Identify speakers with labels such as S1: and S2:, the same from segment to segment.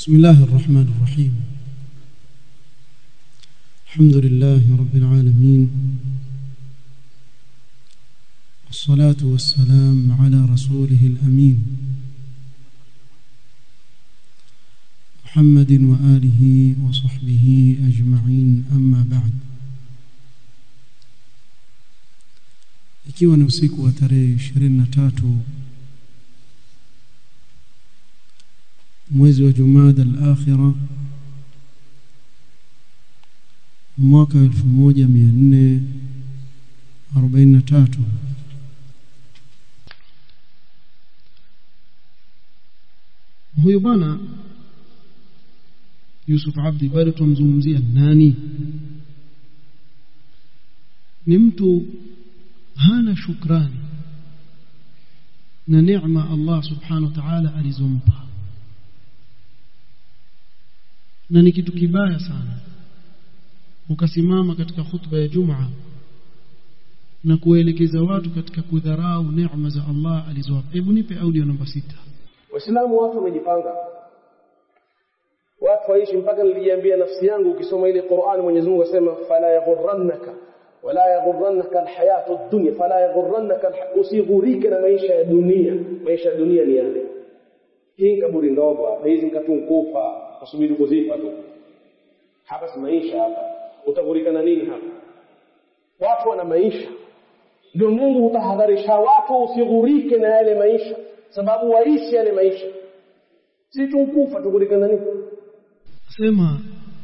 S1: بسم الله الرحمن الرحيم الحمد لله رب العالمين والصلاة والسلام على رسوله الأمين محمد وآله وصحبه أجمعين أما بعد ikiwa ni usiku wa tarehe 23 mwezi wa Jumada al-Akhira mwaka 1443 huyu bwana Yusuf Abdi bado tumzungumzia nani ni mtu hana shukrani na neema Allah subhanahu wa ta'ala alizompa na ni kitu kibaya sana ukasimama katika khutba ya Jumaa na kuelekeza watu katika kudharau neema za Allah alizowapa hebu nipe audio namba sita
S2: Waislamu watu wamejipanga watu waishi mpaka nilijiambia nafsi yangu ukisoma ile Qur'an Mwenyezi Mungu asema fala yaghurrannaka wala yaghurrannaka alhayatu ad-dunya fala yaghurrannaka usighurike na maisha ya dunia maisha ya dunia ni yale hii kaburi ndogo hapa hizi mkatunkufa kusubiri kuzifa tu hapa si maisha hapa utaghurika na nini hapa watu wana maisha ndio Mungu hutahadharisha watu usighurike na yale maisha sababu waishi yale maisha si tunkufa tughurika na nini
S1: sema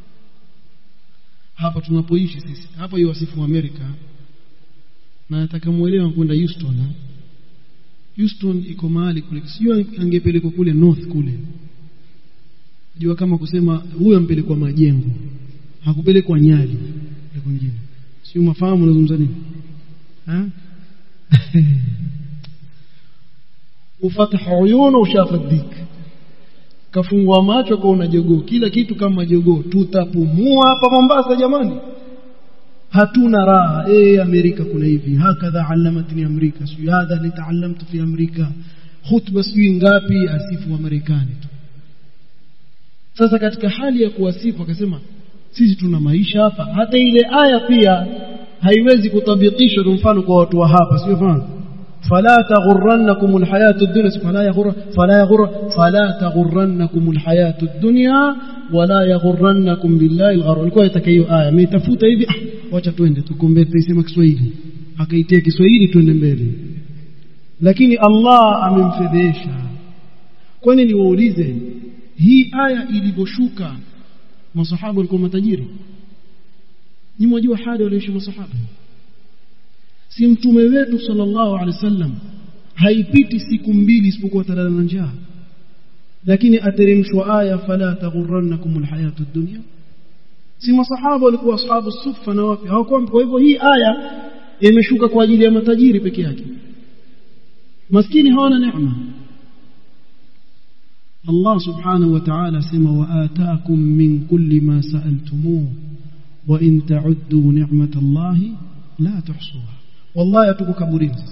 S1: hapa tunapoishi sisi hapa hiyo wasifu wa Amerika na nataka muelewa kwenda Houston ha? Houston iko mahali kule sijui angepelekwa kule north kule jua kama kusema huyo ampelekwa majengo hakupelekwa nyali ile kwingine sio mafahamu unazungumza nini ha ufataha uyuna ushafadik kafungua macho kaona jogoo kila kitu kama jogoo tutapumua hapa Mombasa jamani hatuna raha eh Amerika kuna hivi hakadha alamatni Amerika sio hadha litaallamtu fi Amerika khutba sio ngapi asifu wa Marekani tu sasa katika hali ya kuwasifu akasema sisi tuna maisha hapa hata ile aya pia haiwezi kutabikishwa mfano kwa watu wa hapa sio fahamu فلا تغرنكم الحياة الدنيا فلا يغر فلا يغر فلا تغرنكم الحياة الدنيا ولا يغرنكم بالله الغرور alikuwa itaka hiyo aya ameitafuta hivi ah wacha twende tukombe tuisema Kiswahili akaitia Kiswahili twende mbele lakini Allah amemfedhesha kwani niwaulize hii aya ilivyoshuka masahaba walikuwa matajiri ni mwajua hali walioishi masahaba si mtume wetu sallallahu alaihi wasallam haipiti siku mbili isipokuwa talala na njaa lakini ateremshwa aya fala taghurrannakum alhayatu ad-dunya si masahaba walikuwa ashabu sufa na wapi hawakuwa kwa hivyo hii aya imeshuka kwa ajili ya matajiri peke yake maskini hawana neema Allah subhanahu wa ta'ala sema wa ataakum min kulli ma sa'altumuhu wa in ta'uddu ni'matallahi la tuhsuha wallahi tuko kaburini sisi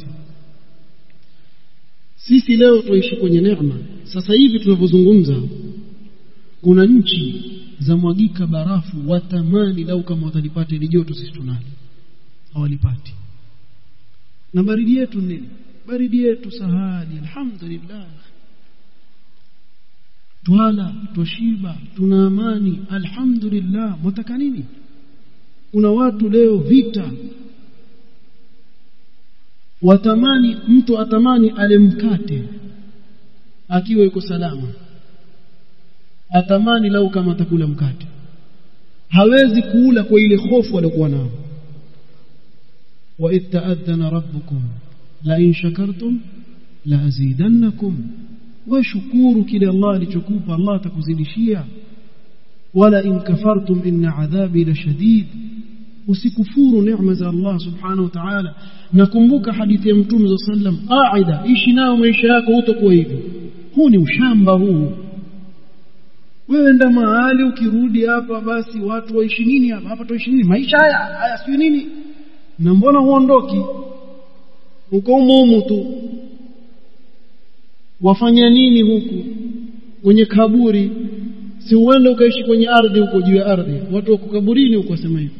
S1: sisi leo tuishi kwenye neema sasa hivi tunavyozungumza kuna nchi za mwagika barafu watamani lau kama watalipata ile joto sisi tunalo hawalipati na baridi yetu nini baridi yetu sahali alhamdulillah twala twashiba tuna amani alhamdulillah mtaka nini kuna watu leo vita watamani mtu atamani ale mkate akiwa yuko salama atamani lau kama atakula mkate hawezi kuula kwa ile hofu aliyokuwa nao wa itta'adhana rabbukum la in shakartum la azidannakum washukuru kile Allah alichokupa Allah atakuzidishia wala in kafartum inna adhabi la shadid usikufuru neema za Allah subhanahu wa ta'ala nakumbuka hadithi ya mtume sallam qaida ishi nayo maisha yako utakuwa hivi huu ni ushamba huu wewe enda mahali ukirudi hapa basi watu waishi nini hapa hapa tuishi nini maisha haya haya sio nini na mbona huondoki uko humu tu wafanya nini huku kwenye kaburi si uende ukaishi kwenye ardhi huko juu ya ardhi watu wako kaburini huko wasema hivyo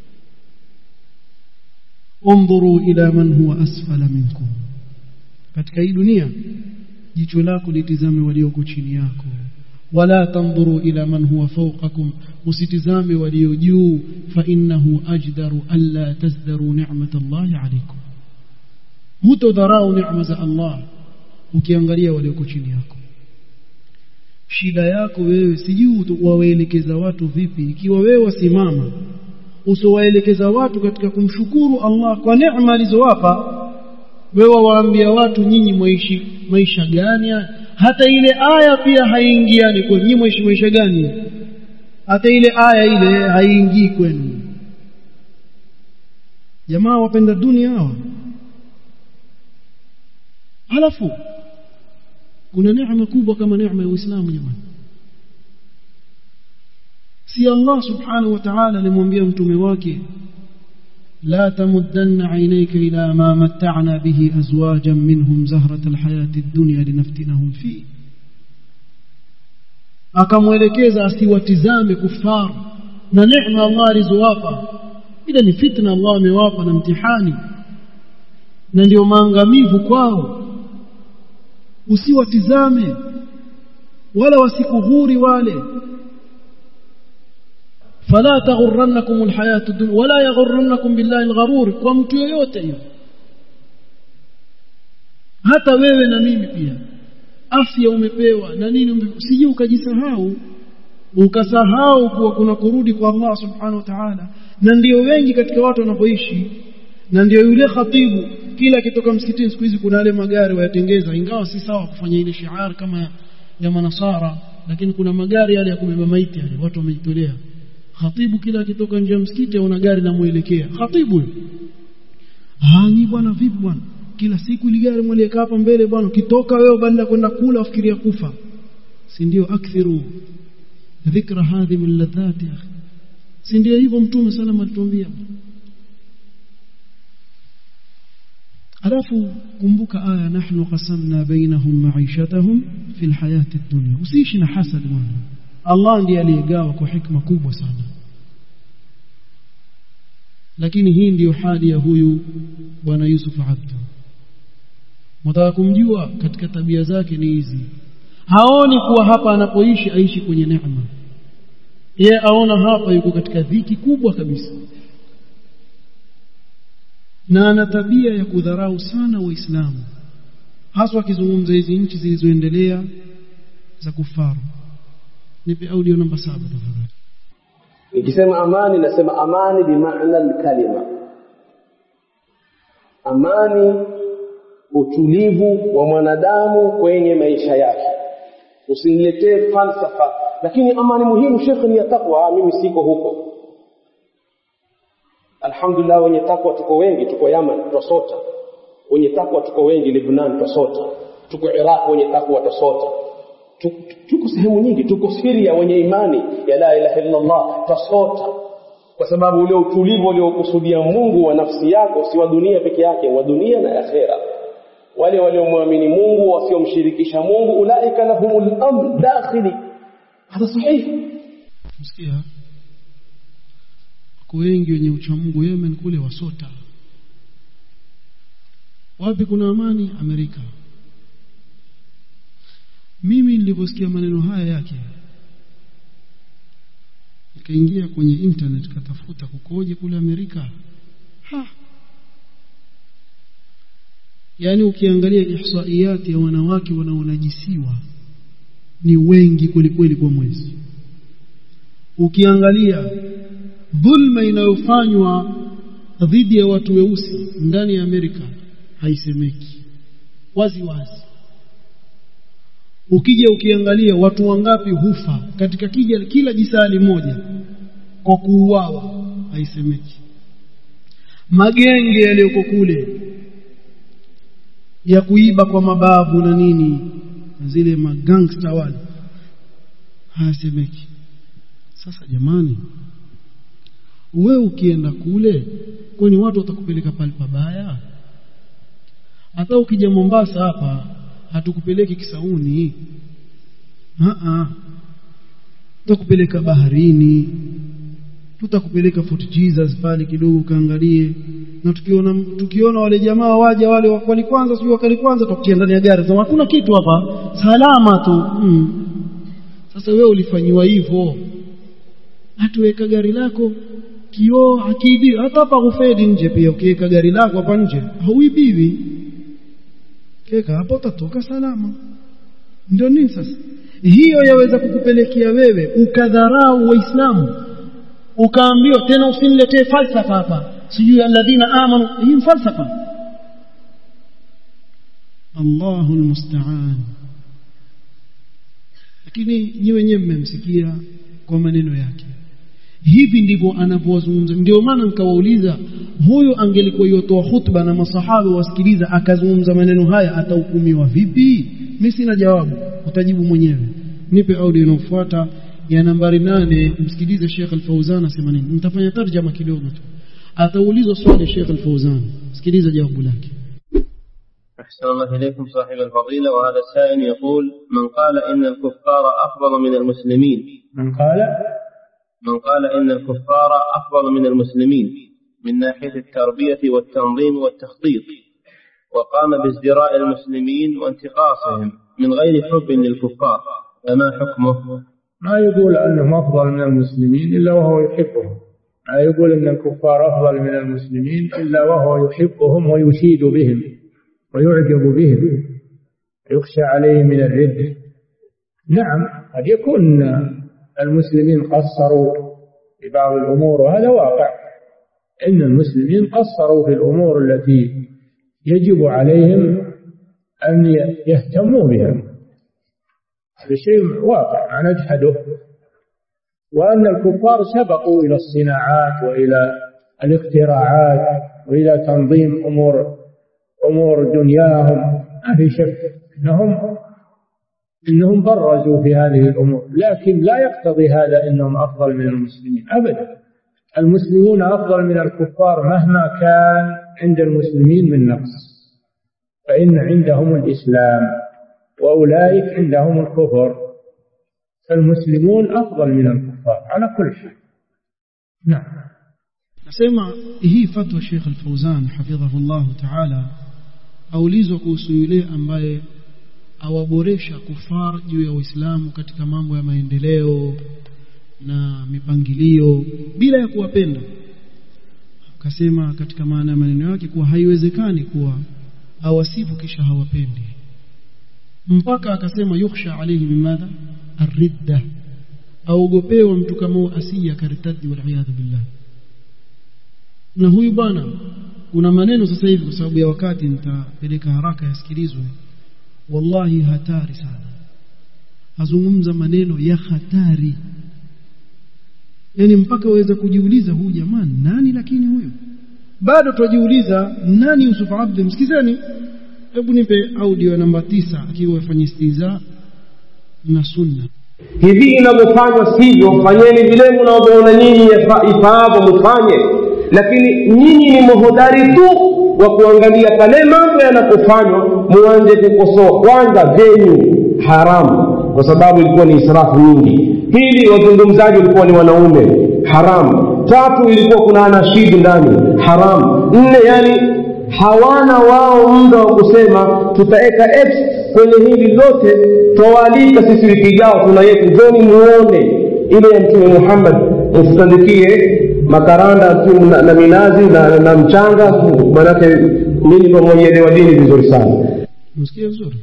S1: undhuru ila man huwa asfala minkum katika hii dunia jicho lako litizame walioko chini yako wala tandhuru ila man huwa fawqakum usitizame walio juu fa innahu ajdaru alla tazdaru ni'mat Allah alaykum hutodharau neema za Allah ukiangalia walioko chini yako shida yako wewe sijui wawaelekeza watu vipi ikiwa wewe wasimama usiwaelekeza watu katika kumshukuru Allah kwa neema alizowapa wewe waambia watu nyinyi mwaishi maisha gani hata ile aya pia haingiani kwa nyinyi mwaishi maisha gani hata ile aya ile haingii kwenu jamaa wapenda dunia hawa halafu kuna neema kubwa kama neema ya Uislamu jamani si Allah subhanahu wa ta'ala alimwambia mtume wake لا تمدن عينيك إلى ما متعنا به أزواجا منهم زهرة الحياة الدنيا لنفتنهم فيه akamwelekeza asiwatizame kufar na neema Allah alizowapa ila ni fitna Allah amewapa na mtihani na ndio maangamivu kwao usiwatizame wala wasikuhuri wale فلا تغرنكم الحياة الدنيا ولا يغرنكم بالله الغرور kwa mtu yoyote hiyo hata wewe na mimi pia afya umepewa na nini usije ukajisahau ukasahau kuwa kuna kurudi kwa Allah subhanahu wa ta'ala na ndio wengi katika watu wanapoishi na ndio yule khatibu kila akitoka msikitini siku hizi kuna wale magari wayatengeza ingawa si sawa kufanya ile shiar kama ya manasara lakini kuna magari yale ya kubeba maiti yale watu wamejitolea khatibu kila akitoka nje ya msikiti aona gari namuelekea khatibu hani bwana vipi bwana kila siku ile gari mweleka hapa mbele bwana ukitoka wewe badala kwenda kula ufikiria kufa si ndio akthiru dhikra hadhi min ladhati akhi si ndio hivyo mtume salama alituambia alafu kumbuka aya nahnu qasamna bainahum ma'ishatahum fil hayati dunya usiishi na hasad bwana Allah ndiye aliyegawa kwa hikma kubwa sana lakini hii ndiyo hali ya huyu bwana Yusuf Abdu mtaka kumjua katika tabia zake ni hizi haoni kuwa hapa anapoishi aishi kwenye neema yeye aona hapa yuko katika dhiki kubwa kabisa na ana tabia ya kudharau sana waislamu haswa akizungumza hizi nchi zilizoendelea za kufaru nipe audio namba saba tafadhali
S2: nikisema amani nasema amani bimaana alkalima amani utulivu wa mwanadamu kwenye maisha yake usiniletee falsafa lakini amani muhimu shekhe ni ya takwa mimi siko huko alhamdulillah wenye takwa tuko wengi tuko yaman twasota wenye takwa tuko wengi libnan twasota tuko iraq wenye takwa twasota tuko sehemu nyingi tuko Syria wenye imani ya la ilaha illa Allah tasota kwa sababu ule utulivu uliokusudia Mungu wa nafsi yako si wa dunia peke yake wa dunia na akhera wale waliomwamini Mungu wasiomshirikisha Mungu ulaika lahumul amn dakhili hada sahihi
S1: msikia kwa wengi wenye uchamungu Yemen kule wasota wapi kuna amani Amerika mimi niliposikia maneno haya yake nikaingia kwenye internet katafuta kukoje kule Amerika ha yaani ukiangalia ihsaiyati ya wanawake wanaonajisiwa ni wengi kwelikweli kwa mwezi ukiangalia dhulma inayofanywa dhidi ya watu weusi ndani ya Amerika haisemeki wazi wazi ukija ukiangalia watu wangapi hufa katika kija kila jisali moja kwa kuuawa haisemeki magenge yaliyoko kule ya kuiba kwa mababu na nini na zile magangsta wale hayasemeki sasa jamani wewe ukienda kule kwani watu watakupeleka pale pabaya hata ukija Mombasa hapa hatukupeleki Kisauni a tutakupeleka baharini tutakupeleka Fort Jesus pale kidogo kaangalie na tukiona tukiona wale jamaa waja wale wali kwanza sio wakali kwanza tutakutia ndani ya gari sema hakuna kitu hapa salama tu mm. sasa wewe ulifanyiwa hivyo hatuweka gari lako kioo hakiibi hata hapa kufedi nje pia ukiweka gari lako hapa nje hauibiwi keka hapo utatoka salama ndio nini sasa hiyo yaweza kukupelekea wewe ukadharau waislamu ukaambiwa tena usiniletee falsafa hapa sijui alladhina amanu hii falsafa Allahu almusta'an lakini nyi wenyewe mmemsikia kwa maneno yake hivi ndivyo anavyozungumza ndio maana nikawauliza huyu angelikuwa yotoa hutuba na masahaba wasikiliza akazungumza maneno haya atahukumiwa vipi mimi sina jawabu utajibu mwenyewe nipe audio inayofuata ya nambari nane msikilize Sheikh Al-Fauzan asema nini nitafanya tarjama kidogo tu ataulizwa swali Sheikh Al-Fauzan sikiliza jawabu lake
S3: أحسن الله إليكم صاحب الفضيلة وهذا السائل يقول من قال إن الكفار أفضل من المسلمين
S4: من قال
S3: من قال إن الكفار أفضل من المسلمين من ناحية التربية والتنظيم والتخطيط وقام بازدراء المسلمين وانتقاصهم من غير حب للكفار فما حكمه؟
S4: ما يقول أنهم أفضل من المسلمين إلا وهو يحبهم ما يقول أن الكفار أفضل من المسلمين إلا وهو يحبهم ويشيد بهم ويعجب بهم يخشى عليه من الردة نعم قد يكون المسلمين قصروا في بعض الأمور وهذا واقع إن المسلمين قصروا في الأمور التي يجب عليهم أن يهتموا بها هذا شيء واقع نجحده وأن الكفار سبقوا إلى الصناعات وإلى الاختراعات وإلى تنظيم أمور أمور دنياهم ما في شك أنهم إنهم برزوا في هذه الأمور لكن لا يقتضي هذا أنهم أفضل من المسلمين أبدا المسلمون أفضل من الكفار مهما كان عند المسلمين من نقص فإن عندهم الإسلام وأولئك عندهم الكفر فالمسلمون أفضل من الكفار على كل حال نعم
S1: nasema hii fatwa Sheikh Al-Fauzan hafidhahullah ta'ala aulizwa kuhusu yule ambaye awaboresha kufar juu ya Uislamu katika mambo ya maendeleo na mipangilio bila ya kuwapenda akasema katika maana ya maneno yake kuwa haiwezekani kuwa awasifu kisha hawapendi mpaka akasema yukhsha alayhi bimadha arridda aogopewa mtu kama asije akaritadi wal billah na huyu bwana kuna maneno sasa hivi kwa sababu ya wakati nitapeleka haraka yasikilizwe wallahi hatari sana azungumza maneno ya hatari yani mpaka waweza kujiuliza huyu jamaa nani lakini huyu bado tujiuliza nani Yusuf Abdi msikizeni hebu nipe audio namba tisa akiwa afanya istiza na sunna
S2: hivi inavyofanywa sivyo fanyeni vile mnavyoona nyinyi ifaavyo mfanye lakini nyinyi ni muhodari tu wa kuangalia pale mambo yanapofanywa muanze kukosoa kwanza venyu haramu kwa sababu ilikuwa ni israfu nyingi pili wazungumzaji walikuwa ni wanaume haramu tatu ilikuwa kuna anashidi ndani haramu nne yani hawana wao muda wa kusema tutaweka x kwenye hili lote twawaalika sisi wiki ijao tuna yetu njoni muone ile ya mtume muhammad msitandikie makaranda tu na, na minazi na, na mchanga manake mimi pamojaelewa dini vizuri sana
S1: msikia vizuri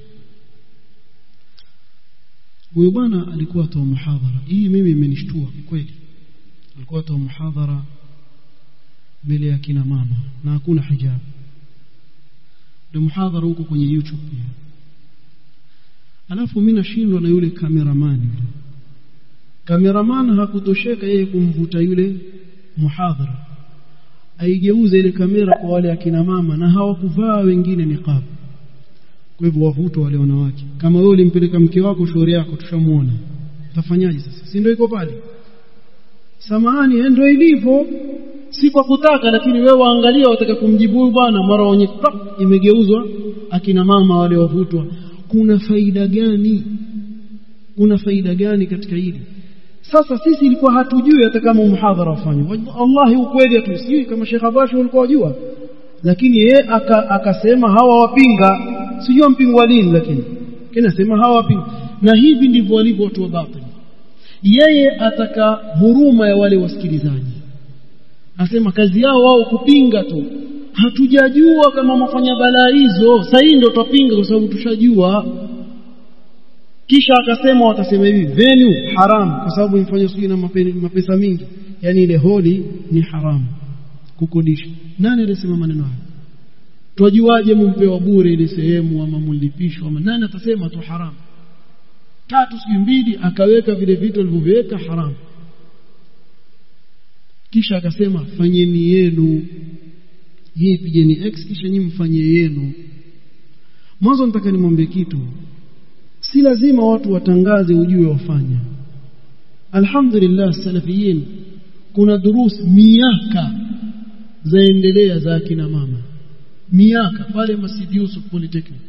S1: huyu bwana alikuwa atoa muhadhara hii mimi imenishtua kweli alikuwa atoa muhadhara mbele ya kina mama na hakuna hijab ndio muhadhara huko kwenye YouTube pia alafu mimi nashindwa na yule cameraman yule cameraman hakutosheka yeye kumvuta yule muhadhara aigeuze ile kamera kwa wale akina mama na hawakuvaa wengine niqab kwa hivyo wavutwa wale wanawake kama wewe ulimpeleka mke wako shauri yako tushamuona utafanyaje sasa si ndio iko pale samahani ndio ilivyo si kwa kutaka lakini wewe waangalia wataka kumjibu bwana mara wenye imegeuzwa akina mama wale wavutwa kuna faida gani kuna faida gani katika hili sasa sisi ilikuwa hatujui hata kama muhadhara ufanywe wallahi ukweli hatusijui kama Sheikh Abashi ulikuwa wajua lakini yeye akasema hawa wapinga sijui mpingwa lini lakini kinasema hawa wapinga na hivi ndivyo walivyo watu wa batili yeye ataka huruma ya wale wasikilizaji asema kazi yao wao kupinga tu hatujajua kama mafanya balaa hizo sasa hii ndio tupinga kwa sababu tushajua kisha akasema watasema hivi venue haram kwa sababu imfanya sijui na mapesa mingi yani ile holi ni haramu kukodisha nani alisema maneno hayo twajuaje mumpewa bure ile sehemu ama mlipishwa ama nani atasema tu haramu tatu sijui mbili akaweka vile vitu alivyoweka haramu kisha akasema fanyeni yenu hii pigeni x kisha nyinyi mfanye yenu mwanzo nataka nimwambie kitu si lazima watu watangaze ujue wafanya alhamdulillah salafiyin kuna durus miaka zaendelea za akina mama miaka pale Masjid Yusuf Polytechnic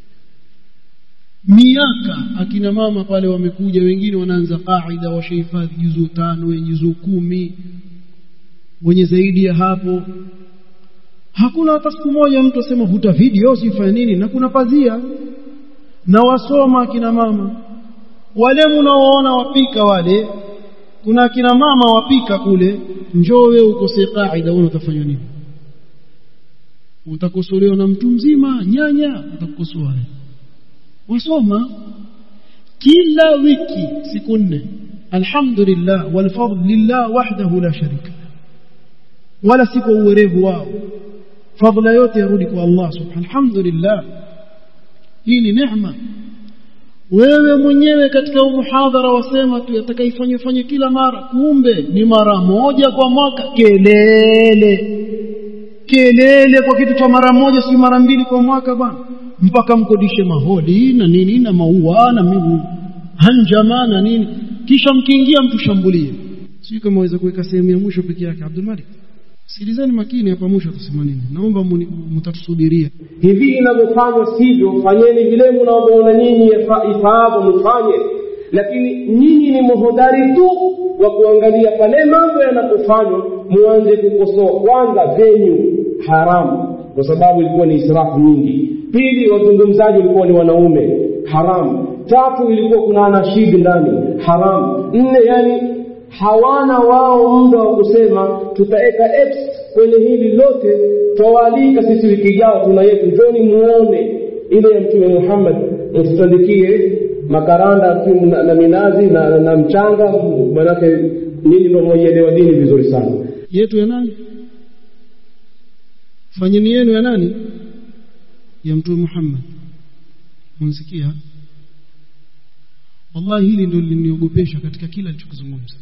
S1: miaka akina mama pale wamekuja wengine wanaanza qaida washahifadhi juzu tano wenye juzu kumi wenye zaidi ya hapo hakuna hata siku moja mtu asema vuta video sifanya nini na kuna pazia na wasoma akina mama wale mnaoona wapika wale kuna akina mama wapika kule njoo wewe ukose qaida wewe utafanywa nini utakosolewa na mtu mzima nyanya utakukosoa wasoma kila wiki siku nne alhamdulillah walfadl lillah wahdahu la sharika wala si kwa uwerevu wao fadhila yote yarudi kwa Allah subhanahu alhamdulillah hii ni neema wewe mwenyewe katika muhadhara wasema tu yatakaifanywe fanye kila mara kumbe ni mara moja kwa mwaka kelele kelele kwa kitu cha mara moja si mara mbili kwa mwaka bwana mpaka mkodishe maholi na nini na maua na migu hanjama na nini kisha mkiingia mtushambulie sio kama waweza kuweka sehemu ya mwisho peke yake Abdul Malik sikilizeni makini hapa mwisho atasema nini naomba mtatusubiria
S2: hivi inavyofanywa sivyo fanyeni vile mnavyoona nyinyi ifaavyo mfanye lakini nyinyi ni mhodari tu wa kuangalia pale mambo yanapofanywa muanze kukosoa kwanza venyu haramu kwa sababu ilikuwa ni israfu nyingi pili wazungumzaji walikuwa ni wanaume haramu tatu ilikuwa kuna anashidi ndani haramu nne yani hawana wao muda wa kusema tutaweka x kwenye hili lote twawaalika sisi wiki ijao tuna yetu njoni muone ile ya mtume Muhammad mtutandikie makaranda na, na minazi na, na, na mchanga manake nini ndio mwenyeelewa dini vizuri sana
S1: yetu ya nani fanyeni yenu ya nani ya mtume Muhammad mnsikia wallahi hili ndio liniogopesha katika kila alichokizungumza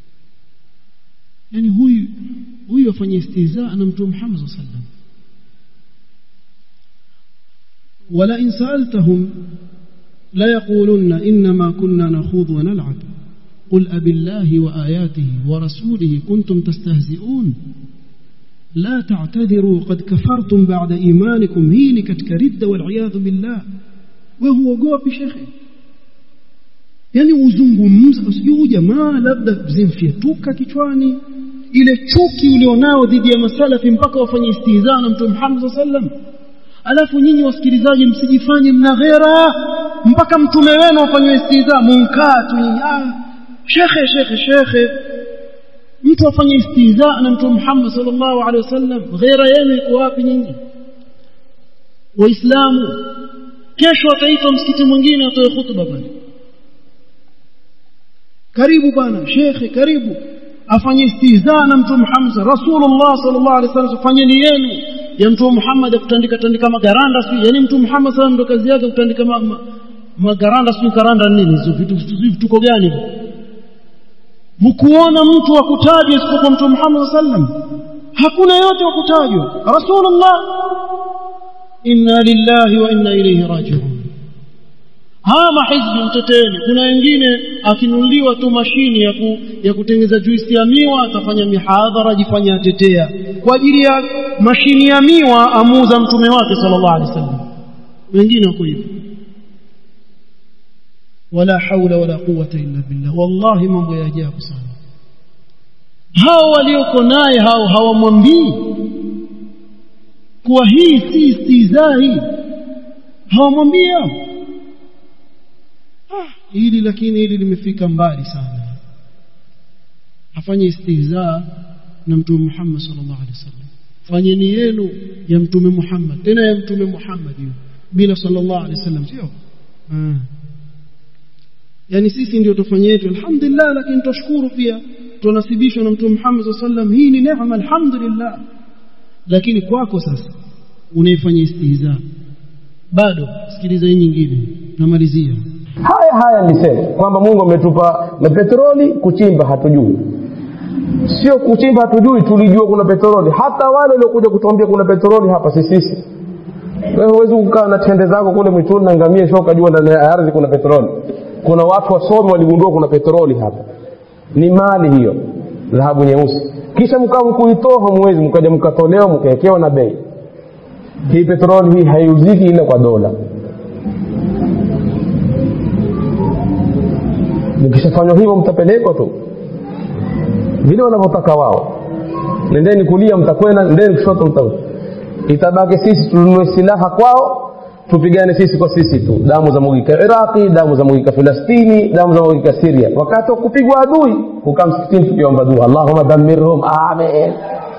S1: yani huyu huyu afanye istiza na mtume Muhammad sallallahu alaihi wasallam wala in sa'altahum la yaqulunna inma kunna nakhudhu wa nal'ab قل أبي الله وآياته ورسوله كنتم تستهزئون لا تعتذروا قد كفرتم بعد إيمانكم هيني كتكرد والعياذ بالله وهو قوة شيخي yani uzungumza usijui jamaa labda zimfyetuka kichwani ile chuki ulionao dhidi ya masalafi mpaka wafanye istihza na mtume Muhammad sallam alafu nyinyi wasikilizaji msijifanye mna ghera mpaka mtume wenu afanywe istihza munkaa tu ah shekhe shekhe shekhe mtu afanye istihza na mtume Muhammad sallallahu alaihi wasallam ghera yenu iko wapi nyinyi waislamu kesho ataitwa msikiti mwingine atoe hutuba pale karibu bwana shekhe karibu afanye istihza na mtume Muhammad Rasulullah sallallahu alaihi wasallam fanyeni yenu ya mtume Muhammad kutandika tandika magaranda si yani mtume Muhammad sallallahu ndo kazi yake kutandika ma, ma, magaranda si karanda nini hizo vitu vituko gani mkuona mtu wa kutajwa isipokuwa mtume Muhammad sallam hakuna yote wa kutajwa Rasulullah inna lillahi wa inna ilayhi raji'un hawa mahizbi mteteni kuna wengine akinunuliwa tu mashini ya, ku, ya kutengeza juisi ya miwa atafanya mihadhara ajifanya atetea kwa ajili ya mashini ya miwa amuuza mtume wake sallallahu alaihi wasallam wengine wako hivyo wala haula wala quwwata illa billah wallahi mambo ya ajabu sana hao walioko naye hao hawamwambii kuwa hii si istizai hawamwambii hao ah, hili lakini hili limefika mbali sana afanye istihzaa na mtume Muhammad sallallahu alaihi wasallam fanyeni yenu ya mtume Muhammad tena ya mtume Muhammad hiyo bila sallallahu alaihi wasallam sio ah. yani sisi ndio tufanye yetu alhamdulillah lakini tushukuru pia tunasibishwa na mtume Muhammad sallallahu alaihi wasallam hii ni neema alhamdulillah lakini kwako sasa unaifanya istihza bado sikiliza hii nyingine namalizia
S2: haya haya nisema kwamba mungu ametupa na petroli kuchimba hatujui sio kuchimba hatujui tulijua kuna petroli hata wale waliokuja kutuambia kuna petroli hapa si sisi wewe huwezi kukaa na tende zako kule mwituni na ngamia sio ukajua ndani ya ardhi kuna petroli kuna watu wasomi waligundua kuna petroli hapa ni mali hiyo dhahabu nyeusi kisha mkaa mkuitoa hamwezi mkaja mkatolewa mkawekewa na bei hii petroli hii haiuziki ila kwa dola mkishafanywa hivyo mtapelekwa tu vile wanavyotaka wao nendeni kulia mtakwenda nendeni kushoto mta itabaki sisi tununue silaha kwao tupigane sisi kwa sisi tu damu za mwagika iraqi damu za mwagika filastini damu za mwagika siria wakati wa kupigwa adui kukaa msikitini tukiomba dua allahuma dhamirhum amen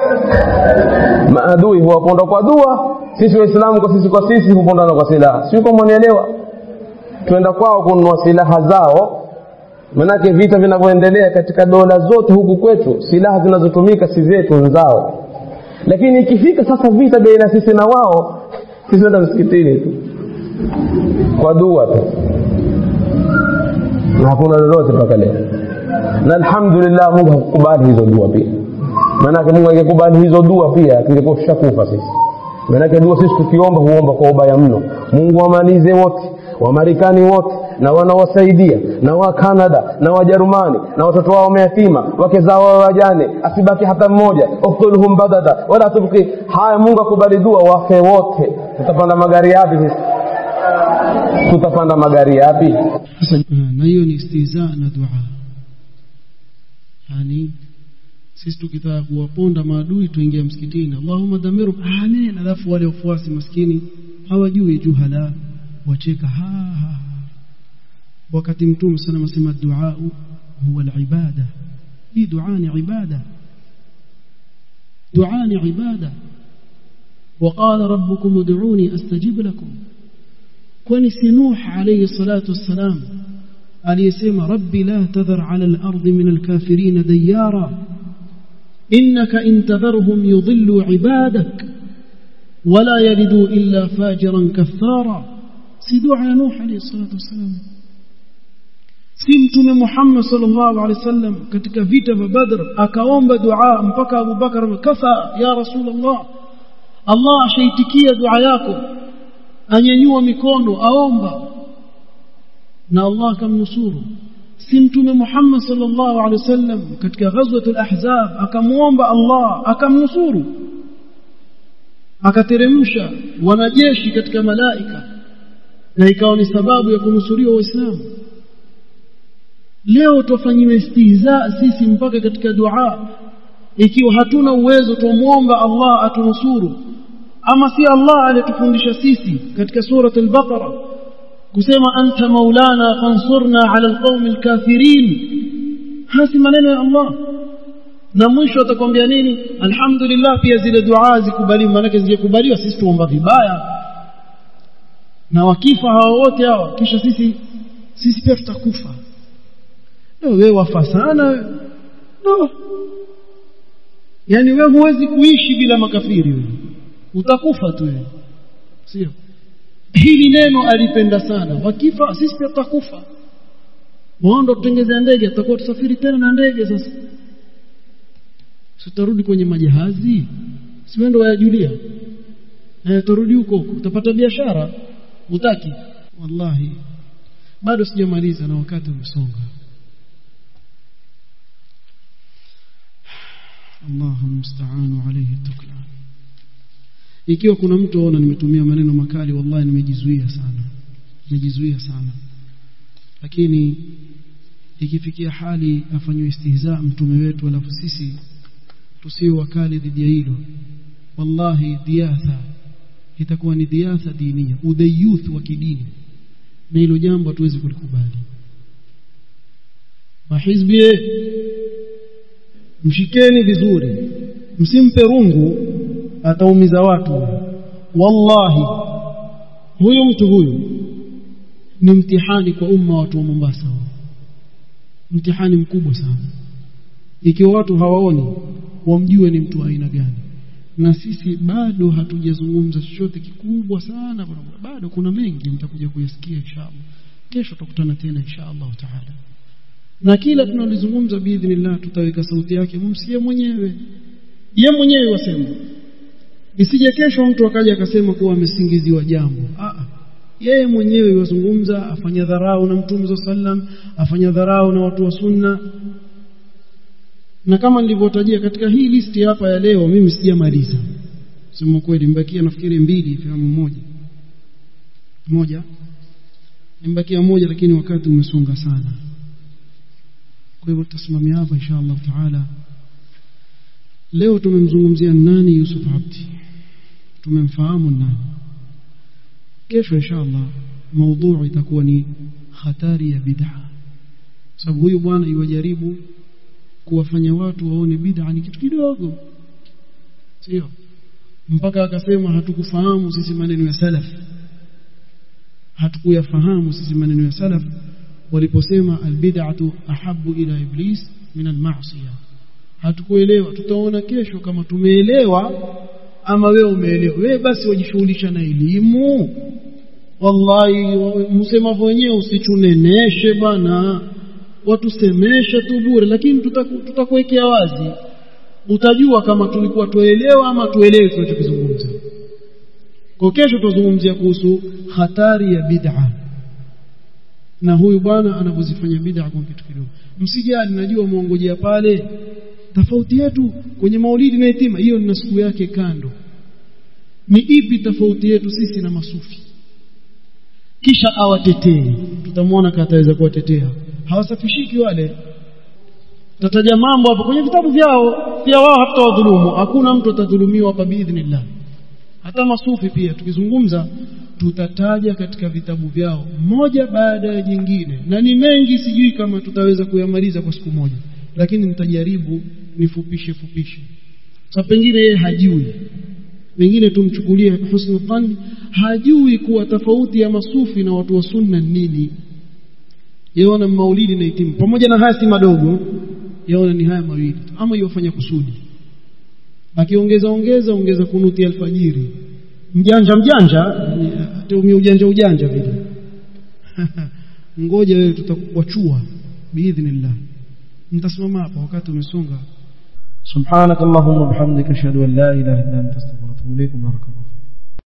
S2: maadui huwaponda kwa dua sisi waislamu kwa sisi kwa sisi hupondana kwa silaha sio kama mwanielewa twenda kwao kununua silaha zao manake vita vinavyoendelea katika dola zote huku kwetu silaha zinazotumika si zetu nzao lakini ikifika sasa vita baina sisi na wao sisi nenda msikitini tu kwa dua tu na hakuna lolote mpaka leo na alhamdulillah mungu hakukubali hizo dua pia maanake mungu angekubali hizo dua pia tungekuwa tushakufa sisi maanake dua sisi tukiomba huomba kwa ubaya mno mungu wamalize wote wamarekani wote na wanaowasaidia na wa Canada na wajerumani na watoto wao mayatima wake zao wa wajane asibaki hata mmoja uktuluhum badada wala tubqi haya mungu akubali dua wafe wote tutapanda magari yapi sisi tutapanda magari yapi
S1: sasa na hiyo ni istihza na dua yani sisi tukitaka kuwaponda maadui tuingia msikitini Allahumma damiru amen alafu wale wafuasi maskini hawajui juhala wacheka ha, ha. wakati mtume sana anasema dua huwa alibada hii dua ni ibada dua ni ibada وقال ربكم ادعوني استجب لكم kwani si nuh alayhi salatu wassalam aliyesema rabbi la tadhar ala al-ardi min al-kafirin diyara innaka in tadharhum yudhillu ibadak wala yalidu illa fajiran kaffara si dua ya nuh alayhi salatu wassalam si mtume Muhammad sallallahu alaihi wasallam katika vita vya Badr akaomba dua mpaka Abu Bakar kafa ya Rasulullah Allah ashaitikia dua yako anyanyua mikono aomba na Allah akamnusuru si mtume Muhammad sallallahu alaihi wasallam katika ghazwatul ahzab akamuomba Allah akamnusuru akateremsha wanajeshi katika malaika na ikawa ni sababu ya kunusuriwa waislamu leo tufanyiwe istihza sisi mpaka katika dua ikiwa hatuna uwezo tumuomba Allah atunusuru ama si Allah aliyetufundisha sisi katika surat al-Baqara kusema anta maulana fansurna ala alqawmi alkafirin hasi maneno ya Allah na mwisho atakwambia nini alhamdulillah pia zile dua zikubaliwa maana zingekubaliwa sisi tuomba vibaya na wakifa hawa wote hawa kisha sisi sisi pia tutakufa wewe wafa sana no. yani wewe huwezi kuishi bila makafiri wewe utakufa tu wewe sio hili neno alipenda sana wakifa sisi pia tutakufa waondo tutengezea ndege tutakuwa tusafiri tena na ndege sasa tutarudi kwenye majahazi si wendo wayajulia eh turudi huko utapata biashara utaki wallahi bado sijamaliza na wakati umesonga Allahu musta'anu alayhi tuklan ikiwa kuna mtu aona nimetumia maneno makali wallahi nimejizuia sana nimejizuia sana lakini ikifikia hali afanywe istihza mtume wetu alafu sisi tusiwe wakali dhidi ya hilo wallahi diatha itakuwa ni diatha dinia udayuth wa kidini na hilo jambo hatuwezi kulikubali mahizbi mshikeni vizuri msimpe rungu ataumiza watu wallahi huyu mtu huyu ni mtihani kwa umma watu wa Mombasa mtihani mkubwa sana ikiwa watu hawaoni wamjue ni mtu wa aina gani na sisi bado hatujazungumza chochote kikubwa sana bado kuna mengi mtakuja kuyasikia inshallah kesho tutakutana tena inshallah taala na kila tunalizungumza biidhnillah tutaweka sauti yake mumsikie mwenyewe ye mwenyewe wasema isije kesho mtu akaja akasema kuwa amesingiziwa jambo a yeye mwenyewe wazungumza afanya dharau na mtume sallam afanya dharau na watu wa sunna na kama nilivyotajia katika hii listi hapa ya leo mimi sijamaliza sema kweli mbakia nafikiri mbili filamu moja moja nimbakia moja lakini wakati umesonga sana kwa hivyo tutasimamia hapa inshallah taala leo tumemzungumzia nani Yusuf Abdi tumemfahamu nani kesho inshallah maudhui itakuwa ni hatari ya bid'a sababu huyu bwana iwajaribu kuwafanya watu waone bid'a ni kitu kidogo sio mpaka akasema hatukufahamu sisi maneno ya salaf hatukuyafahamu sisi maneno ya salaf waliposema albid'atu ahabbu ila iblis min alma'siyah hatukuelewa tutaona kesho kama tumeelewa ama wewe umeelewa wewe basi wajishughulisha na elimu wallahi msema wenyewe usichuneneshe bana watusemeshe tu bure lakini tutakuwekea wazi utajua kama tulikuwa tuelewa ama tuelewe tunachokizungumza kwa kesho tutazungumzia kuhusu hatari ya bid'a na huyu bwana anavyozifanya bid'a kwa kitu kidogo msijali najua muongojea pale tofauti yetu kwenye maulidi na yatima hiyo ni siku yake kando ni ipi tofauti yetu sisi na masufi kisha awatetee tutamwona kama ataweza kuwatetea hawasafishiki wale tataja mambo hapo kwenye vitabu vyao pia wao hatawadhulumu hakuna mtu atadhulumiwa hapa biidhnillah hata masufi pia tukizungumza tutataja katika vitabu vyao moja baada ya jingine na ni mengi sijui kama tutaweza kuyamaliza kwa siku moja lakini nitajaribu nifupishe fupishe sasa pengine yeye hajui pengine tumchukulie husnu dhanni hajui kuwa tofauti ya masufi na watu wa sunna nini yaona maulidi na itimu pamoja na haya si madogo yaona ni haya mawili ama yofanya kusudi akiongeza ongeza ongeza kunuti alfajiri mjanja mjanja tumia ujanja ujanja vile ngoja wewe tutakuachua biidhnillah nitasimama hapa wakati umesonga
S5: سبحانك اللهم وبحمدك اشهد ان لا اله الا انت استغفرك واتوب اليك بارك الله